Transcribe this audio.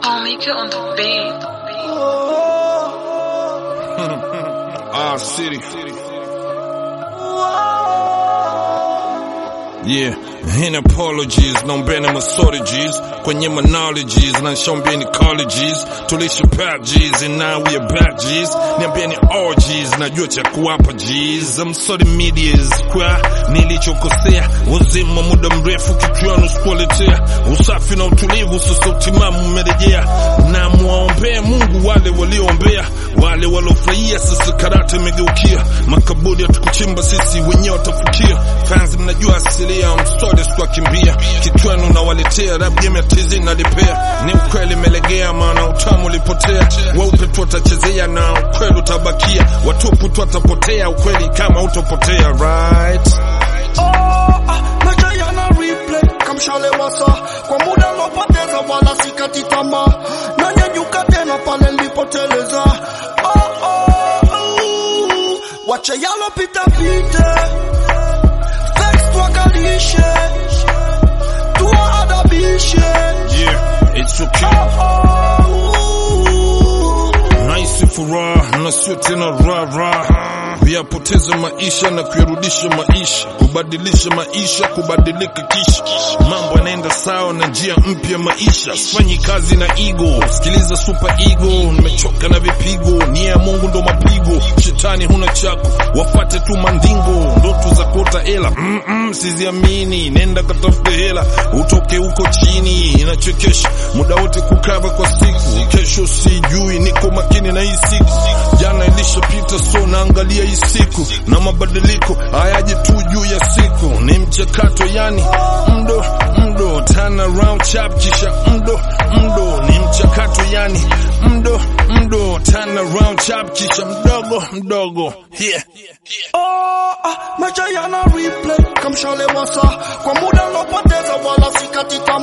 I'll make it on the beat. Our city. Yeah, and apologies, naombeni masodiges kwenye monologies na shombieni colleges tulisha pap G's and now we are back G's niambieni orgies najua cha kuwapa G's I'm sorry medias kwa nilichokosea wazima muda mrefu kichwani sikuwaletea usafi na utulivu sasa utimamu umerejea na mwaombee Mungu wale walioombea wale waliofurahia sasa karate imegeukia makaburi hatukuchimba sisi wenyewe watafukia fans mnajua asilia msode sikuwakimbia kichwani unawaletea rap game ya tizi nalipea ni ukweli melegea maana utamu ulipotea weupe tu watachezea na ukweli utabakia watupu tu watapotea ukweli kama utopotea right maisha yana replay kamshale wasa kwa muda lopoteza wala sikati tamaa nanyanyuka tena pale nilipoteleza oh, oh, oh. wache yalopita pite Thanks tuwakalishe tuwaadabishe yeah it's okay oh, naisi furaha na sio tena raha kuyapoteza maisha na kuyarudisha maisha kubadilisha maisha kubadilika kisha mambo yanaenda sawa na njia mpya maisha sifanyi kazi na ego sikiliza super ego nimechoka na vipigo nia ya mungu ndo mapigo shetani huna chako wafate tu mandingo ndoto za kuota hela mm -mm, siziamini nenda katafute hela utoke huko chini inachekesha muda wote kukava kwa siku kesho sijui niko makini na hii siku jana ilishapita so naangalia hii siku na mabadiliko hayaji tu juu ya siku ni mchakato yani mdo mdo turn around chap kisha mdo mdo ni mchakato yani mdo mdo turn around chap kisha mdogo mdogo yeah. Oh, ah, maisha yana replay kamshale wasa kwa muda lopoteza wala sikati tamaa